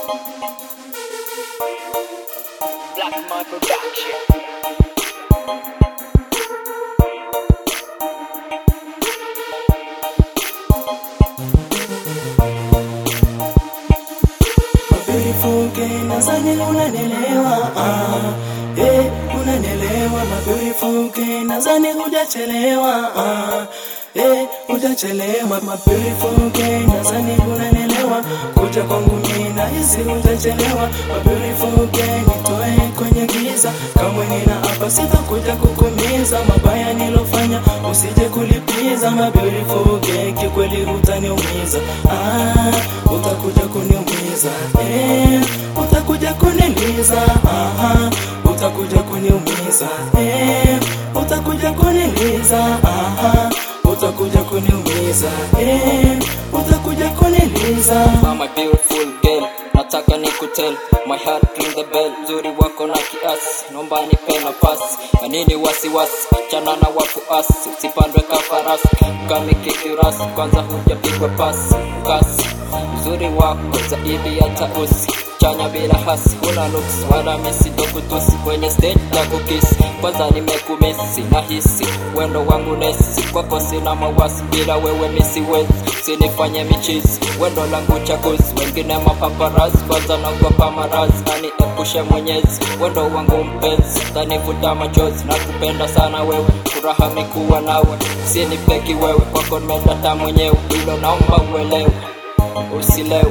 Black Man Production. Beautiful girl, nadhani unanielewa ah, eh, unanielewa my beautiful girl, nadhani hujachelewa ah, eh, hujachelewa my beautiful girl, nadhani unanielewa kuja kwangu mimi na hizi hujachelewa my beautiful girl, nitoe kwenye giza kamwe nina hapa sitakuja kukumiza mabaya nilofanya usije kulipiza my beautiful girl, kikweli utaniumiza ah, utakuja kuniumiza eh, utakuja kuniliza aha, utakuja kuniumiza eh, utakuja kuniliza aha, utakuja kuniumiza eh, utakuja kuniliza Mama beautiful girl, nataka nikutel my heart ring the bell, uzuri wako na kiasi, naomba nipe nafasi. Ya nini wasiwasi, chana na wafuasi, usipandwe kafarasi, ukamikikirasi, kwanza hujapigwa pasi kasi. Uzuri wako zaidi ya tausi chanya bila hasi, una nuksi wala misi dokutusi kwenye stage ya kukisi. Kwanza nimekumisi nahisi wendo wangu nesi, kwako sina mawasi, bila wewe misiwezi, sinifanye michizi, wendo langu chaguzi, wengine mapaparazi, kwanza naogopa marazi, nani epushe Mwenyezi, wendo wangu mpenzi, tanivuta machozi, nakupenda sana wewe, furaha mikuwa nawe, sinipeki wewe, kwako nimedata mwenyewe, hilo naomba uelewe, usilewe.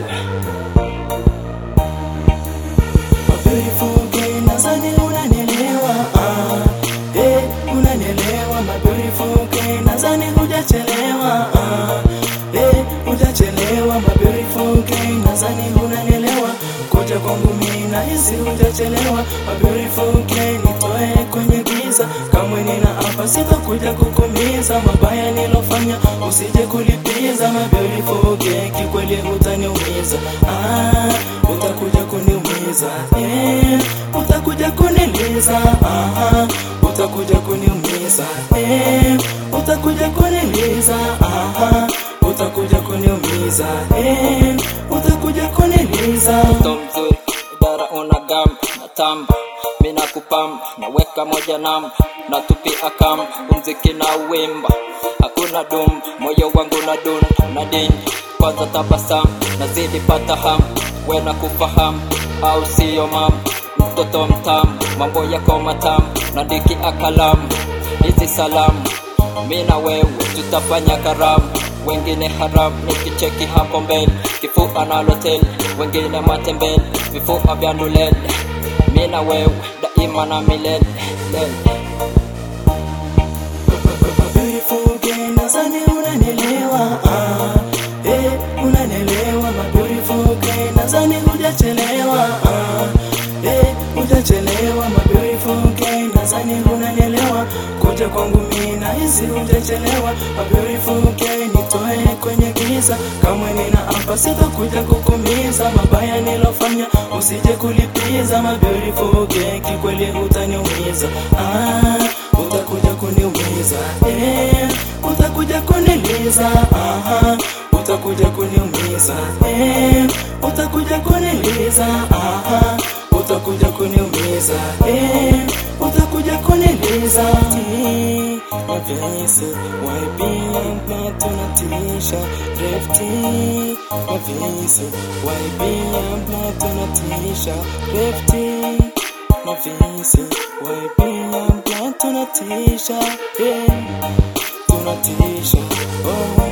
My beautiful girl, nadhani unanielewa ah, eh, unanielewa my beautiful girl, nadhani hujachelewa ah, eh, hujachelewa my beautiful girl, nadhani unanielewa kuja kwangu mimi na hizi hujachelewa my beautiful girl, nitoe kwenye giza kamwe nina hapa sitakuja kukumiza mabaya nilofanya usije kulipiza my beautiful girl, kikweli utaniumiza ah, utakuja kuniumiza eh, utakuja kuniliza aha, utakuja kuniumiza eh, utakuja kuniliza aha, utakuja kuniumiza eh, utakuja kuniliza mtoto mzuri, idara una gamba na tamba, mina kupamba naweka moja namba na tupia kamba, umziki na uwimba, hakuna dumba, moyo wangu na dunda na dini, kwanza tabasamu, nazidi pata hamu, we na kufahamu au siyo mama, mtoto mtamu, mambo yako matamu, nadiki akalamu, hizi salamu mi na wewe tutafanya karamu, wengine haramu, nikicheki hapo mbele, kifua na loteli, wengine matembele, vifua vya ndulele, mi na wewe daima na milele lele. beautiful girl, nadhani unanielewa ah, eh, unanielewa my beautiful girl, nadhani hujachelewa ah, eh, hujachelewa my beautiful girl, nadhani unanielewa kuja kwangu mimi na hizi hujachelewa my beautiful girl, nitoe kwenye giza kamwe nina hapa sitakuja kukumiza mabaya nilofanya usije kulipiza my beautiful girl, kikweli utaniumiza ah, utakuja kuniumiza eh, utakuja kuniliza aha, utakuja kuniumiza eh, utakuja kuniliza aha, utakuja kuniumiza eh, utakuja kuniliza mavisi waibia na tunatisha refti mavisi waibia na tunatisha refti mavisi waibia na tunatisha yeah. tunatisha oh.